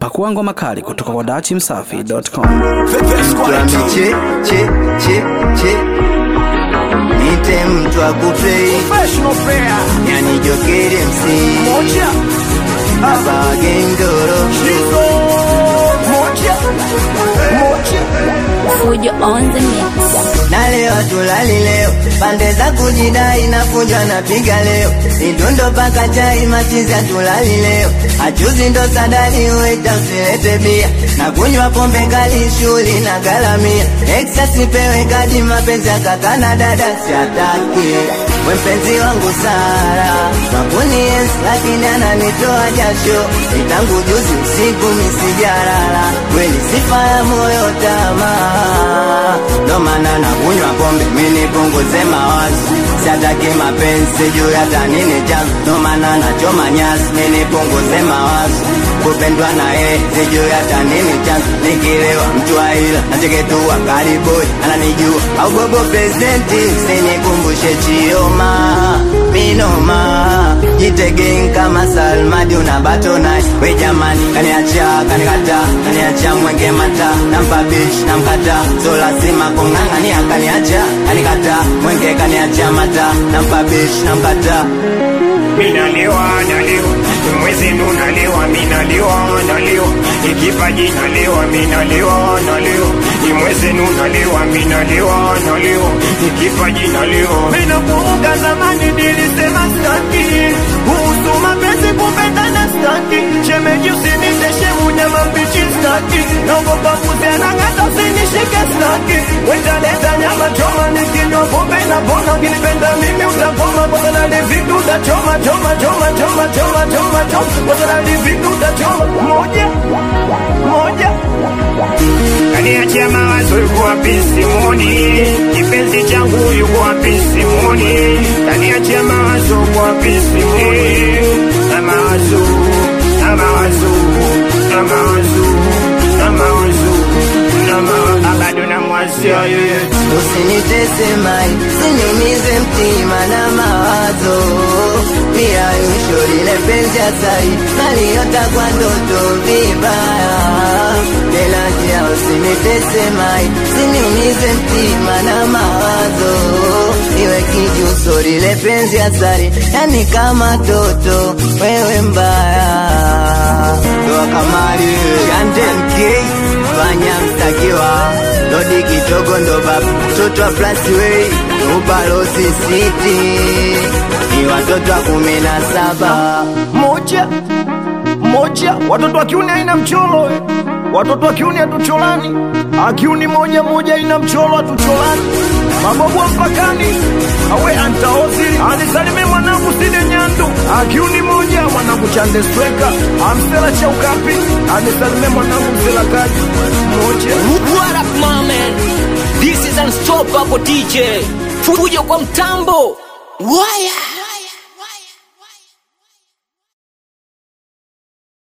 Pakua ngoma kali kutoka kwa dachimsafi.com. Tuame che che che che Nite mtu akupei Yani jokeri MC Aba gengoro Fujo on the mix. Na leo tulali leo Pande za kujidai na kunjwa na piga leo Idundo paka chai machiza tulali leo Achuzi ndo sadali uita usilete bia Na kunywa pombe kali shuli na galamia Exa sipewe kadi mapenzi ya kaka na dada siataki We mpenzi wangu Sara Makuni yes lakini ananitoa jasho Itangu juzi usiku misijarala Kweli sifa ya moyo tamaa Ndo maana nakunywa pombe mini punguze mawazo Siataki mapenzi juu ya tanini chanzo Ndo maana nachoma nyasi mini punguze mawazo Kupendwa na yeye sijui hata nini chanzo Nikilewa mtu aila nacheketua kariboi ananijua au bobo presidenti Usinikumbushe chioma minoma Jitegeng kama Salmadi unabato naye We jamani kaniacha kanikata kaniacha mwenge mata nampa bitch namkata so lazima kung'ang'ania kaniacha kanikata mwenge kaniacha mata nampa bitch namkata minalewa nalewa mwezi nunalewa minalewa nalewa ikipaji nalewa minalewa nalewa imwezi nunalewa minalewa nalewa ikipaji nalewa minakumbuka zamani nilisema staki kuhusu mapenzi kupendana staki shemeji usiniteshe unyama mbichi staki naogopa kuziana ngata usinishike staki wetaleta nyama choma nikinywa pombe na pona ukinipenda mimi utakoma bozana livitu utachoma choma choma choma choma choma choma bozana livitu utachoma moja moja kaniachia mawazo yuko wapi simoni kipenzi changu yuko wapi simoni kaniachia mawazo yuko wapi simoni na mawazo na mawazo na mawazo na mawazo na mawazo bado namwazia yeye Usinitese mai, siniumize mtima na mawazo Pia yusho lile penzi asai, naliota kwa ndoto vibaya Tena njia usinitese mai, siniumize mtima na mawazo Iwe kijuso lile penzi asari, yani kama toto, wewe mbaya Doa kamari, Shante MK, fanya mstakiwa Lodi kidogo ndo baba mtoto wa Plasway Ubalozi City ni watoto wa kumi na saba moja moja watoto wa kiuni haina mcholo eh. watoto wa kiuni hatucholani akiuni moja moja ina mcholo hatucholani mabobu wa mpakani awe antaozili anisalime mwanangu side nyandu akiuni moja mwanangu chande sweka amsela cha ukapi anisalime mwanangu msela kaji moja What up, my man? This is unstoppable DJ. Fujo kwa mtambo. Waya.